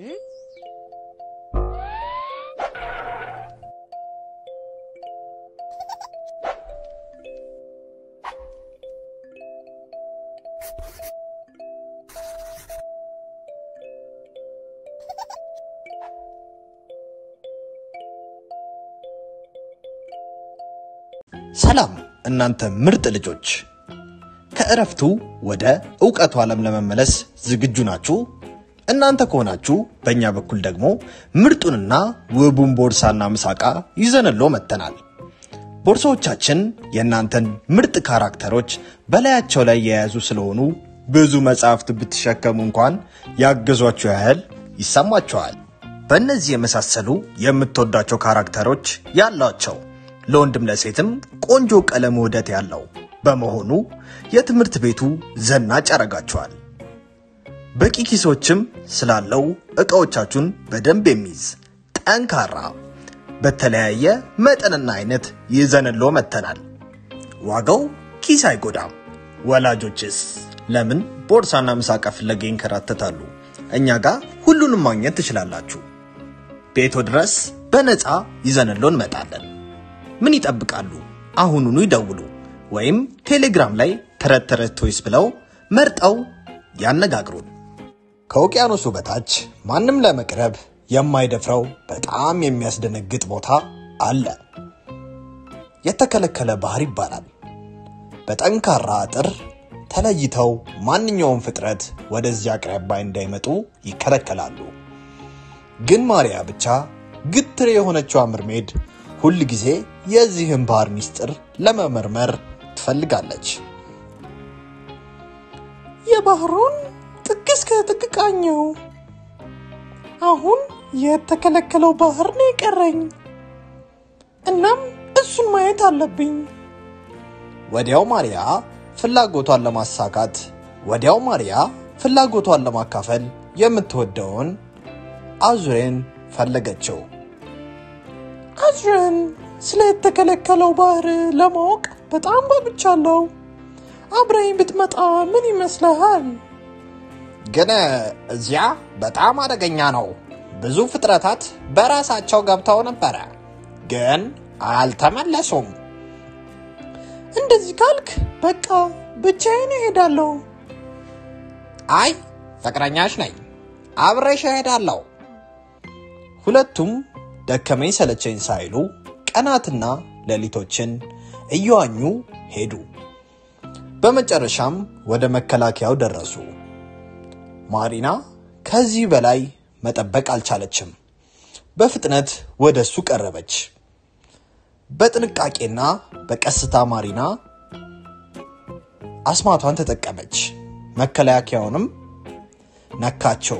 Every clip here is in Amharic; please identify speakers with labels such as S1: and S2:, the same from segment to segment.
S1: ሰላም እናንተ ምርጥ ልጆች፣ ከእረፍቱ ወደ እውቀቱ ዓለም ለመመለስ ዝግጁ ናችሁ? እናንተ ከሆናችሁ በእኛ በኩል ደግሞ ምርጡንና ውቡን ቦርሳና ምሳቃ ይዘንሎ መጥተናል። ቦርሳዎቻችን የእናንተን ምርጥ ካራክተሮች በላያቸው ላይ የያዙ ስለሆኑ ብዙ መጽሐፍት ብትሸከሙ እንኳን ያገዟችሁ ያህል ይሰማቸዋል። በእነዚህ የመሳሰሉ የምትወዳቸው ካራክተሮች ያሏቸው ለወንድም ለሴትም ቆንጆ ቀለም ውህደት ያለው በመሆኑ የትምህርት ቤቱ ዘናጭ ያደርጋቸዋል። በቂ ኪሶችም ስላለው ዕቃዎቻችሁን በደንብ የሚይዝ ጠንካራ በተለያየ መጠንና አይነት ይዘንሎ መጥተናል። ዋጋው ኪስ አይጎዳም። ወላጆችስ ለምን ቦርሳና ምሳቃ ፍለጋ ይንከራተታሉ? እኛ ጋር ሁሉንም ማግኘት ትችላላችሁ። ቤቶ ድረስ በነፃ ይዘንሎ እንመጣለን። ምን ይጠብቃሉ? አሁኑኑ ይደውሉ ወይም ቴሌግራም ላይ ተረት ተረት ቶይስ ብለው መርጠው ያነጋግሩን። ከውቅያኖሱ በታች ማንም ለመቅረብ የማይደፍረው በጣም የሚያስደነግጥ ቦታ አለ። የተከለከለ ባህር ይባላል። በጠንካራ አጥር ተለይተው ማንኛውም ፍጥረት ወደዚያ አቅራቢያ እንዳይመጡ ይከለከላሉ። ግን ማርያ ብቻ ግትር የሆነችዋ ምርሜድ ሁል ጊዜ የዚህን ባህር ሚስጥር ለመመርመር ትፈልጋለች።
S2: የባህሩን ጥግ እስከ ጥግ ቃኘው። አሁን የተከለከለው ባህር ነው የቀረኝ። እናም እሱን ማየት አለብኝ።
S1: ወዲያው ማርያ ፍላጎቷን ለማሳካት ወዲያው ማርያ ፍላጎቷን ለማካፈል የምትወደውን አዙሬን ፈለገችው።
S2: አዝረን ስለ የተከለከለው ባህር ለማወቅ በጣም ጓጉቻለሁ። አብረኝ ብትመጣ ምን ይመስልሃል?
S1: ግን እዚያ በጣም አደገኛ ነው። ብዙ ፍጥረታት በራሳቸው ገብተው ነበረ፣ ግን አልተመለሱም።
S2: እንደዚህ ካልክ በቃ ብቻዬን እሄዳለሁ።
S1: አይ ፍቅረኛሽ ነኝ፣ አብሬሽ እሄዳለሁ። ሁለቱም ደከመኝ ሰለቸኝ ሳይሉ ቀናትና ሌሊቶችን እየዋኙ ሄዱ። በመጨረሻም ወደ መከላከያው ደረሱ። ማሪና ከዚህ በላይ መጠበቅ አልቻለችም። በፍጥነት ወደ እሱ ቀረበች። በጥንቃቄና በቀስታ ማሪና አስማቷን ተጠቀመች። መከላከያውንም ነካቸው።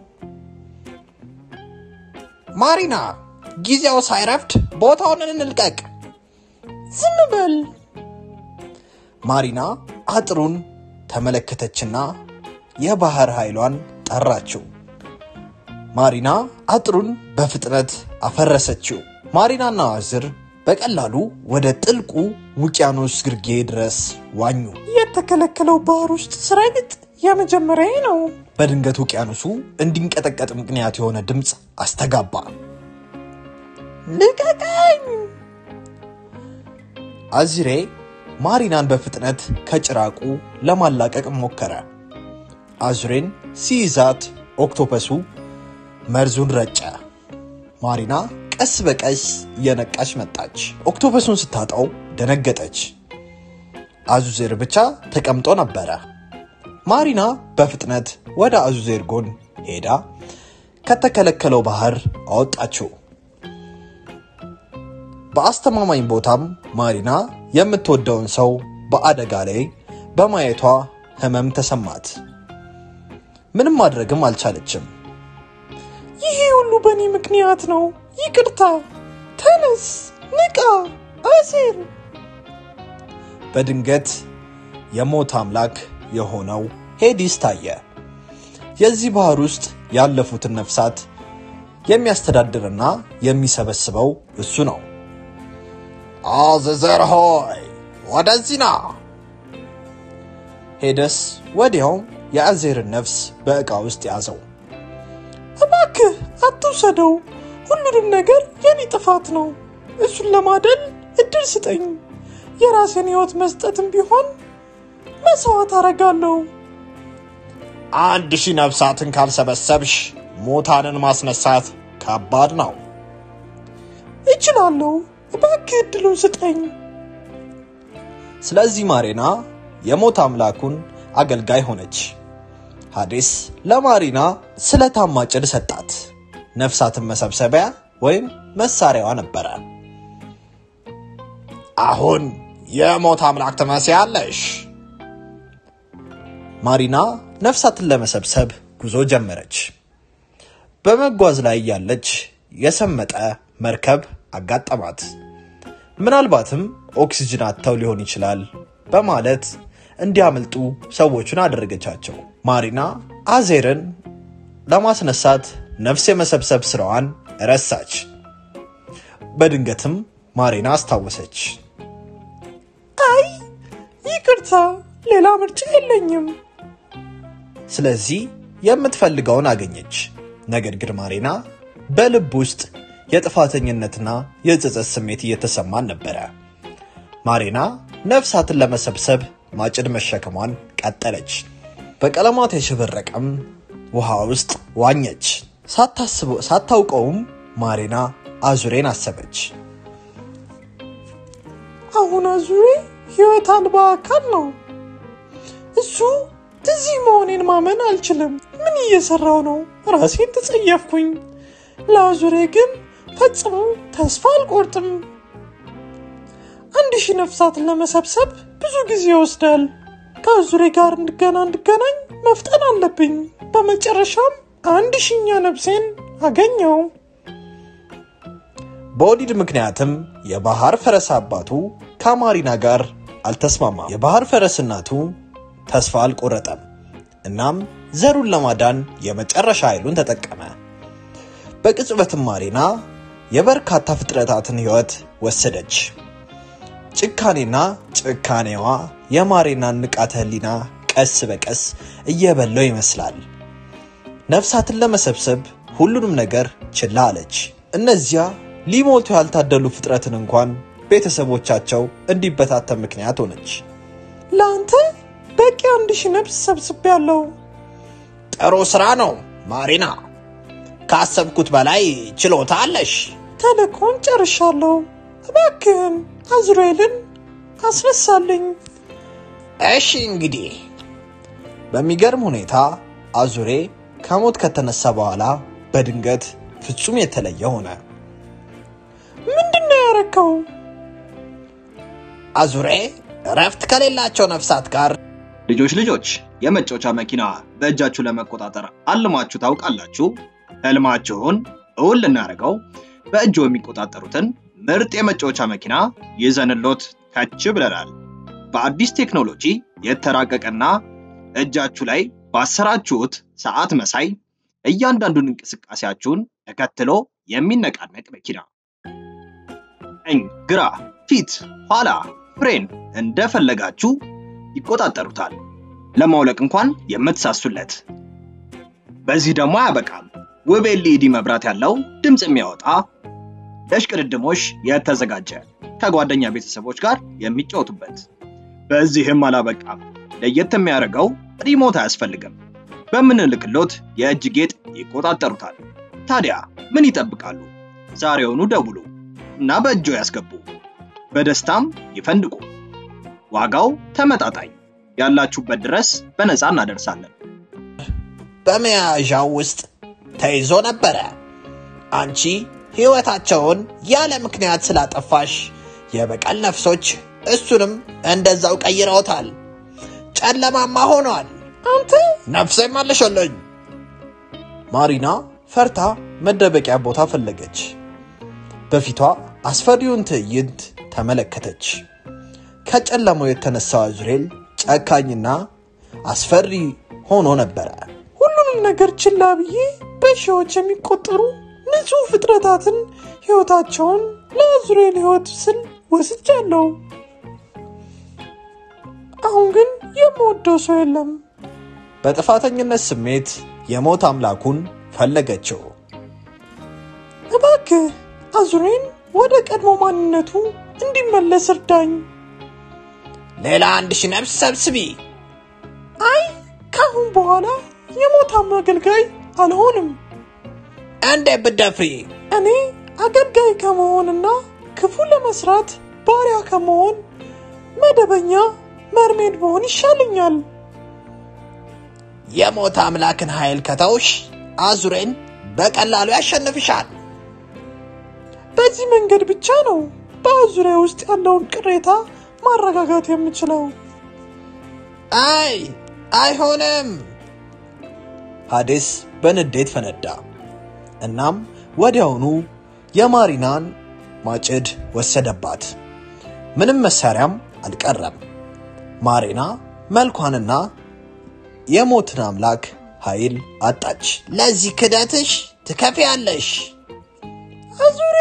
S1: ማሪና ጊዜው ሳይረፍድ ቦታውን እንልቀቅ።
S2: ዝም በል።
S1: ማሪና አጥሩን ተመለከተችና የባህር ኃይሏን ጠራችው። ማሪና አጥሩን በፍጥነት አፈረሰችው። ማሪናና አዝር በቀላሉ ወደ ጥልቁ ውቅያኖስ ግርጌ ድረስ ዋኙ።
S2: የተከለከለው ባህር ውስጥ ስረግጥ የመጀመሪያዬ ነው።
S1: በድንገት ውቅያኖሱ እንዲንቀጠቀጥ ምክንያት የሆነ ድምፅ አስተጋባ።
S2: ልቀቀኝ!
S1: አዚሬ ማሪናን በፍጥነት ከጭራቁ ለማላቀቅ ሞከረ። አዙሬን ሲይዛት ኦክቶፐሱ መርዙን ረጨ። ማሪና ቀስ በቀስ እየነቃች መጣች። ኦክቶፐሱን ስታጣው ደነገጠች። አዙዜር ብቻ ተቀምጦ ነበረ። ማሪና በፍጥነት ወደ አዙዜር ጎን ሄዳ ከተከለከለው ባህር አወጣችው። በአስተማማኝ ቦታም ማሪና የምትወደውን ሰው በአደጋ ላይ በማየቷ ህመም ተሰማት። ምንም ማድረግም አልቻለችም።
S2: ይሄ ሁሉ በእኔ ምክንያት ነው። ይቅርታ። ተነስ፣ ንቃ፣ አሴር።
S1: በድንገት የሞት አምላክ የሆነው ሄዲስ ታየ። የዚህ ባህር ውስጥ ያለፉትን ነፍሳት የሚያስተዳድርና የሚሰበስበው እሱ ነው። አዘዘር ሆይ ወደዚህ ና። ሄደስ ወዲያውም የአዜርን ነፍስ በዕቃ ውስጥ ያዘው።
S2: እባክህ አትውሰደው። ሁሉንም ነገር የኔ ጥፋት ነው። እሱን ለማደል እድል ስጠኝ። የራሴን ሕይወት መስጠትም ቢሆን መስዋዕት አረጋለሁ።
S1: አንድ ሺህ ነፍሳትን ካልሰበሰብሽ ሙታንን ማስነሳት ከባድ ነው።
S2: እችላለሁ። እባክህ እድሉን ስጠኝ።
S1: ስለዚህ ማሪና የሞት አምላኩን አገልጋይ ሆነች። ሐዲስ ለማሪና ስለታማ ጭድ ሰጣት። ነፍሳትን መሰብሰቢያ ወይም መሳሪያዋ ነበረ። አሁን የሞት አምላክ ትመስያለሽ። ማሪና ነፍሳትን ለመሰብሰብ ጉዞ ጀመረች። በመጓዝ ላይ ያለች የሰመጠ መርከብ አጋጠማት። ምናልባትም ኦክሲጅን አጥተው ሊሆን ይችላል በማለት እንዲያመልጡ ሰዎቹን አደረገቻቸው። ማሪና አዜርን ለማስነሳት ነፍስ የመሰብሰብ ስራዋን ረሳች። በድንገትም ማሪና አስታወሰች።
S2: አይ ይቅርታ፣ ሌላ ምርጫ የለኝም።
S1: ስለዚህ የምትፈልገውን አገኘች። ነገር ግን ማሪና በልብ ውስጥ የጥፋተኝነትና የጸጸት ስሜት እየተሰማን ነበረ። ማሪና ነፍሳትን ለመሰብሰብ ማጭድ መሸከሟን ቀጠለች። በቀለማት የሸበረቀም ውሃ ውስጥ ዋኘች። ሳታስበው ሳታውቀውም ማሪና አዙሬን አሰበች።
S2: አሁን አዙሬ ሕይወት አልባ አካል ነው። እሱ እዚህ መሆኔን ማመን አልችልም። ምን እየሰራው ነው? ራሴን ተጸየፍኩኝ። ለአዙሬ ግን ፈጽሞ ተስፋ አልቆርጥም። አንድ ሺህ ነፍሳትን ለመሰብሰብ ብዙ ጊዜ ይወስዳል። ከአዙሬ ጋር እንድገና እንድገናኝ መፍጠን አለብኝ። በመጨረሻም አንድ ሺኛ ነፍሴን አገኘው።
S1: በወሊድ ምክንያትም የባህር ፈረስ አባቱ ከማሪና ጋር አልተስማማም። የባህር ፈረስ እናቱ ተስፋ አልቆረጠም። እናም ዘሩን ለማዳን የመጨረሻ ኃይሉን ተጠቀመ። በቅጽበትም ማሪና የበርካታ ፍጥረታትን ሕይወት ወሰደች። ጭካኔና ጭካኔዋ የማሪናን ንቃተ ሕሊና ቀስ በቀስ እየበላው ይመስላል። ነፍሳትን ለመሰብሰብ ሁሉንም ነገር ችላ አለች። እነዚያ ሊሞቱ ያልታደሉ ፍጥረትን እንኳን ቤተሰቦቻቸው እንዲበታተን ምክንያት ሆነች።
S2: ለአንተ በቂ አንድ ሺህ ነፍስ ሰብስቤያለሁ።
S1: ጥሩ ስራ ነው ማሪና፣ ካሰብኩት በላይ ችሎታ አለሽ።
S2: ተልእኮን ጨርሻለሁ። እባክህን አዝሩኤልን አስነሳልኝ።
S1: እሺ እንግዲህ በሚገርም ሁኔታ አዙሬ ከሞት ከተነሳ በኋላ በድንገት ፍጹም የተለየ ሆነ።
S2: ምንድን ነው ያረከው?
S1: አዙሬ እረፍት ከሌላቸው ነፍሳት ጋር
S3: ልጆች ልጆች የመጫወቻ መኪና በእጃችሁ ለመቆጣጠር አልማችሁ ታውቃላችሁ? ህልማችሁን እውን ልናደርገው በእጆ የሚቆጣጠሩትን ምርጥ የመጫወቻ መኪና ይዘንሎት ከች ብለናል። በአዲስ ቴክኖሎጂ የተራቀቀና እጃችሁ ላይ ባሰራችሁት ሰዓት መሳይ እያንዳንዱን እንቅስቃሴያችሁን ተከትሎ የሚነቃነቅ መኪና ቀኝ፣ ግራ፣ ፊት፣ ኋላ፣ ፍሬን እንደፈለጋችሁ ይቆጣጠሩታል። ለማውለቅ እንኳን የምትሳሱለት። በዚህ ደግሞ አያበቃም። ውብ ኤልኢዲ መብራት ያለው ድምፅ የሚያወጣ ለሽቅድድሞሽ የተዘጋጀ ከጓደኛ ቤተሰቦች ጋር የሚጫወቱበት። በዚህም አላበቃም። ለየት የሚያደርገው ሪሞት አያስፈልግም። በምንልክሎት የእጅ ጌጥ ይቆጣጠሩታል። ታዲያ ምን ይጠብቃሉ? ዛሬውኑ ደውሉ እና በእጆ ያስገቡ። በደስታም ይፈንድቁ። ዋጋው ተመጣጣኝ፣ ያላችሁበት ድረስ በነፃ እናደርሳለን።
S1: በመያዣው ውስጥ ተይዞ ነበረ። አንቺ ሕይወታቸውን ያለ ምክንያት ስላጠፋሽ የበቀል ነፍሶች እሱንም እንደዛው ቀይረውታል። ጨለማማ ሆኗል።
S2: አንተ
S1: ነፍሴ መልሽልኝ። ማሪና ፈርታ መደበቂያ ቦታ ፈለገች። በፊቷ አስፈሪውን ትዕይንት ተመለከተች። ከጨለማው የተነሳው አዙሬል ጨካኝና አስፈሪ ሆኖ ነበረ።
S2: ሁሉንም ነገር ችላ ብዬ በሺዎች የሚቆጠሩ ንጹሕ ፍጥረታትን ሕይወታቸውን ለአዙሬል ሕይወት ስል ወስጃለሁ። አሁን ግን የምወደው ሰው የለም።
S1: በጥፋተኝነት ስሜት የሞት አምላኩን ፈለገችው።
S2: እባክህ አዙሬን ወደ ቀድሞ ማንነቱ እንዲመለስ እርዳኝ።
S1: ሌላ አንድ ሺህ ነፍስ ሰብስቢ።
S2: አይ ካሁን በኋላ የሞታም አገልጋይ አልሆንም።
S1: እንዴት ብትደፍሪ?
S2: እኔ አገልጋይ ከመሆንና ክፉ ለመስራት ባሪያ ከመሆን መደበኛ መርሜድ መሆን ይሻለኛል።
S1: የሞት አምላክን ኃይል ከተውሽ አዙሬን በቀላሉ ያሸንፍሻል።
S2: በዚህ መንገድ ብቻ ነው በአዙሪያ ውስጥ ያለውን ቅሬታ ማረጋጋት የምችለው።
S1: አይ አይሆንም። ሐዲስ በንዴት ፈነዳ። እናም ወዲያውኑ የማሪናን ማጭድ ወሰደባት። ምንም መሳሪያም አልቀረም። ማሪና መልኳንና የሞትን አምላክ ኃይል አጣች። ለዚህ ክደትሽ ትከፍያለሽ።
S2: አዙሬ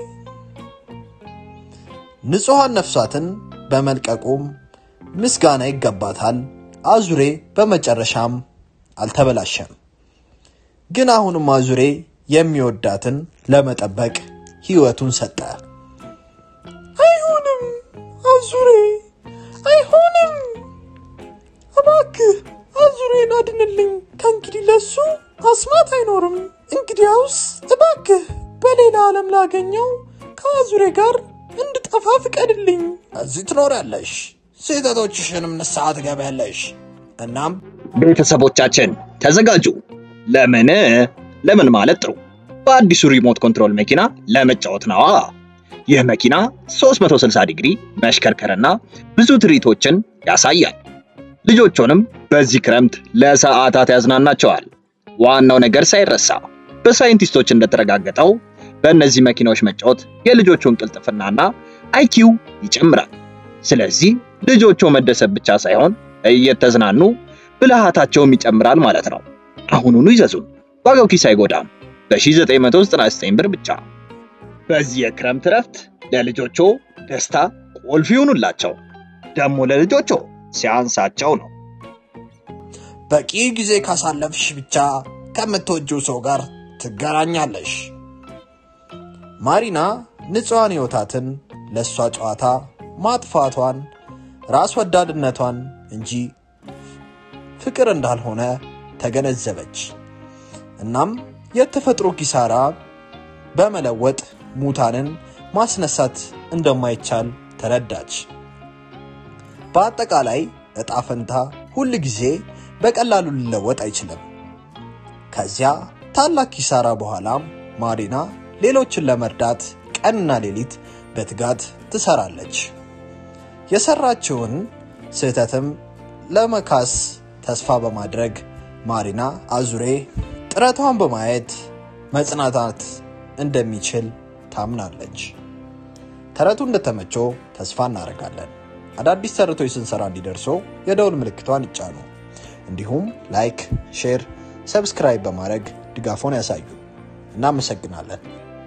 S1: ንጹሐን ነፍሳትን በመልቀቁም ምስጋና ይገባታል። አዙሬ በመጨረሻም አልተበላሸም። ግን አሁንም አዙሬ የሚወዳትን ለመጠበቅ ሕይወቱን ሰጠ።
S2: አይሆንም፣ አዙሬ አይሆንም። እባክህ አዙሬን አድንልኝ። ከእንግዲህ ለሱ አስማት አይኖርም። እንግዲያውስ እባክህ በሌላ ዓለም ላገኘው ከአዙሬ ጋር እንድጠፋ ፍቀድልኝ።
S1: እዚህ ትኖሪያለሽ፣ ስህተቶችሽንም ንስሐ ትገቢያለሽ። እናም
S3: ቤተሰቦቻችን ተዘጋጁ። ለምን ለምን ማለት ጥሩ በአዲሱ ሪሞት ኮንትሮል መኪና ለመጫወት ነዋ። ይህ መኪና 360 ዲግሪ መሽከርከርና ብዙ ትርኢቶችን ያሳያል። ልጆቹንም በዚህ ክረምት ለሰዓታት ያዝናናቸዋል። ዋናው ነገር ሳይረሳ በሳይንቲስቶች እንደተረጋገጠው በእነዚህ መኪናዎች መጫወት የልጆቹን ቅልጥፍናና አይኪው ይጨምራል። ስለዚህ ልጆቹ መደሰት ብቻ ሳይሆን እየተዝናኑ ብልሃታቸውም ይጨምራል ማለት ነው። አሁኑኑ ይዘዙን፣ ዋጋው ኪስ አይጎዳም። በ1999 ብር ብቻ። በዚህ የክረምት እረፍት ለልጆቹ ደስታ ቁልፍ ይሁኑላቸው። ደግሞ ለልጆቹ ሲያንሳቸው ነው።
S1: በቂ ጊዜ ካሳለፍሽ ብቻ ከምትወጂው ሰው ጋር ትገናኛለሽ። ማሪና ንጹሐን ሕይወታትን ለእሷ ጨዋታ ማጥፋቷን ራስ ወዳድነቷን እንጂ ፍቅር እንዳልሆነ ተገነዘበች። እናም የተፈጥሮ ኪሳራ በመለወጥ ሙታንን ማስነሳት እንደማይቻል ተረዳች። በአጠቃላይ ዕጣ ፈንታ ሁል ጊዜ በቀላሉ ሊለወጥ አይችልም። ከዚያ ታላቅ ኪሳራ በኋላም ማሪና ሌሎችን ለመርዳት ቀንና ሌሊት በትጋት ትሰራለች። የሰራችውን ስህተትም ለመካስ ተስፋ በማድረግ ማሪና አዙሬ ጥረቷን በማየት መጽናናት እንደሚችል ታምናለች። ተረቱ እንደተመቸው ተስፋ እናደርጋለን። አዳዲስ ተረቶች ስንሰራ እንዲደርሶ የደውል ምልክቷን ይጫኑ። እንዲሁም ላይክ፣ ሼር፣ ሰብስክራይብ በማድረግ ድጋፎን ያሳዩ። እናመሰግናለን።